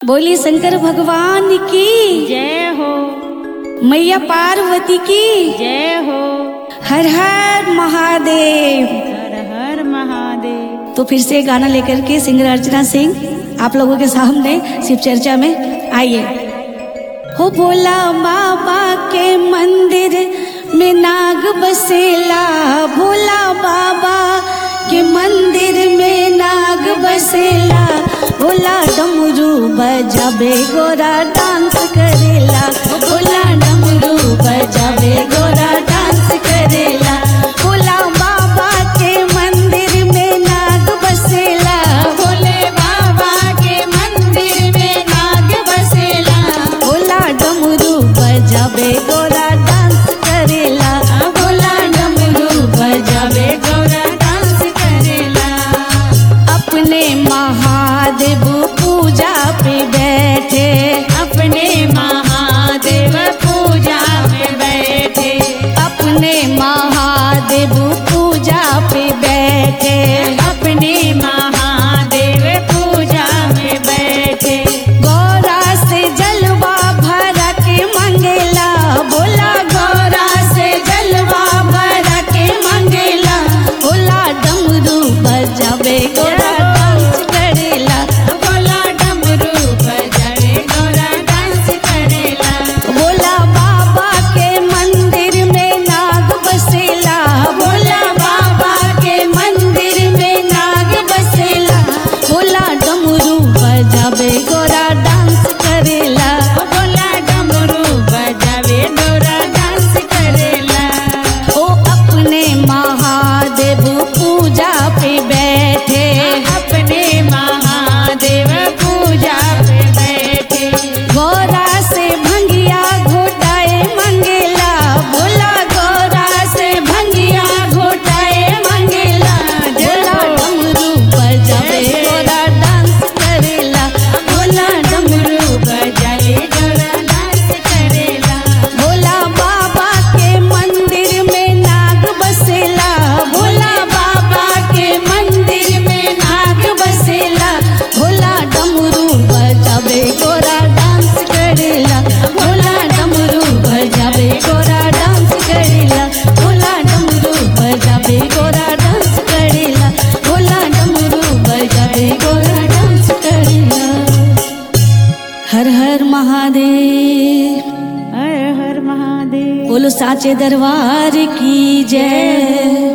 बोली शंकर भगवान की जय हो मैया पार्वती की जय हो हर हर महादेव हर हर महादेव तो फिर से गाना लेकर के सिंगर अर्चना सिंह आप लोगों के सामने शिव चर्चा में आइए हो भोला बाबा के मंदिर में नाग बसेला भोला बाबा के मंदिर में नाग बसेला भोला डमरू बजाबे गोरा डांस करेला भोला डमरू बजाबे गोरा डांस करेला भोला बाबा के मंदिर में नाग बसेला भोले बाबा के मंदिर में नाग बसेला भोला डमरू बजाबे गोरा डांस करेला भोला डमरू बजावे गौरा डांस करेला अपने महादेव पूजा पे बैठे अपने महादेव पूजा में बैठे अपने महादेव पूजा पे बैठे अपने महादेव पूजा में बैठे गौरा से जलवा भरा के मंगेला भोला गौरा से जलवा भरा के मंगेला भोला डमरू बजावे गोरा डांस करेला भोला डमरू बजावे गौरा डांस करेला भोला बाबा के मंदिर में नाग बसेला भोला बाबा के मंदिर में नाग बसेला भोला डमरू बजावे गोरा डांस करेला भोला डमरू बजावे गौरा डांस करेला ओ अपने महादेव पूजा पे बैठे अपने महादेव पूजा पे बैठे गौरा से भंगिया घोटाए मंगेला भोला गौरा से भंगिया घोटाए मंगेला भोला डमरू बजावे गोरा डांस करेला भोला डमरू बजावे गौरा डांस करेला भोला बाबा के मंदिर में नाग बसेला भोला बाबा के मंदिर में नाग बसेला भोला डमरू बजावे गोरा डांस करेला भोला डमरू बजावे गोरा डांस करेला भोला डमरू बजावे गोरा डांस करेला भोला डमरू बजावे गोरा डांस करेला हर हर महादेव हर हर महादेव बोलो साचे दरबार की जय